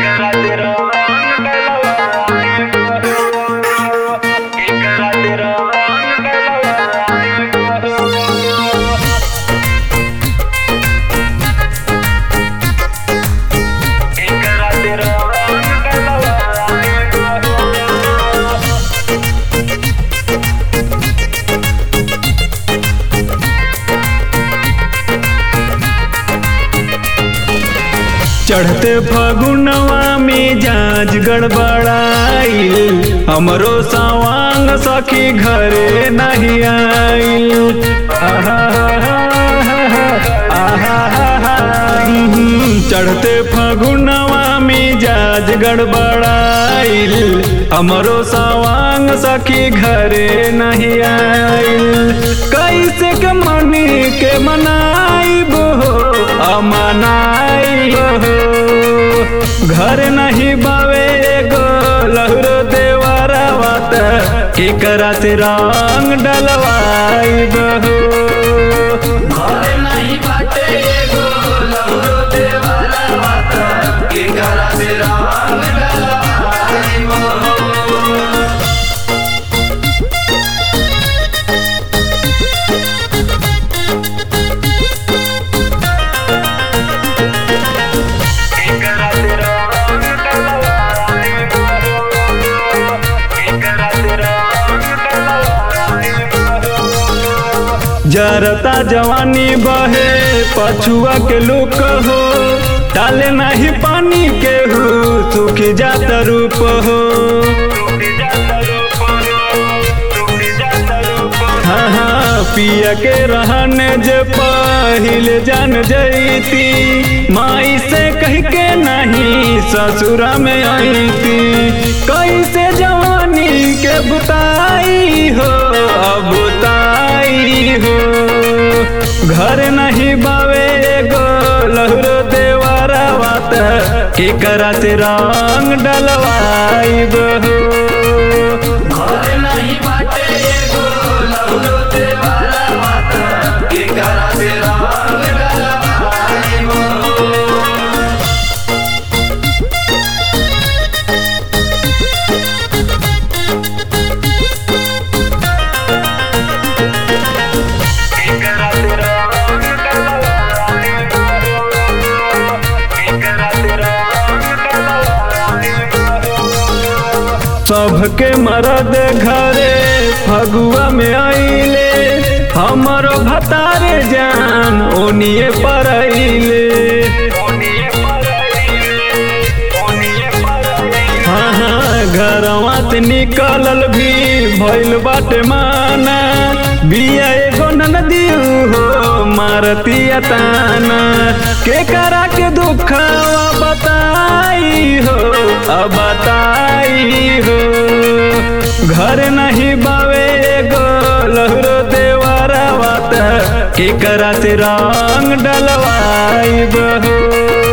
चढ़ते फगुनवा में जाज गड़बड़ाइल हमरो सवांग सखी घरे नहीं आइल आहा आहा चढ़ते फगुनवा में जाज गड़बड़ाइल हमरो सवांग सखी घरे नहीं आइल कैसे के मनी के मनाइब हो अमनाई हो घर नहीं बावे गो लहरो देवारा बात के करा से रंग डलवाई बहो घरे नहीं बाटे एगो लहरो देवारा बात के करा से रंग डलवाई मोह जरता जवानी बहे पछुआ के लुक हो डाले नहीं पानी के हो सूख जात रूप हो हाँ हाँ पिया के रहने जे पहिल जान जैती माई से कह के नहीं ससुरा में आईती कैसे जवानी के बुताई हो अब बुताई हो घर नहीं बावे गो लहरो देवारा बात के करा से रंग डलवाई बहो घरे नहीं बाटे एगो लहरो देवारा बात के करा से रंग डलवाई मोह सबके मरद घरे फगुआ में आइले हमरो भतारे जान ओनिए परैले हाँ हाँ घरवा से निकलल भी भइल बाटे माना बिया एगो नदियो हो मारतिया ताना के करा के दुखवा बताई हो अब बताई हो घर नहीं बावे गो लहरो देवारा बात के करा से रंग डलवाई बहो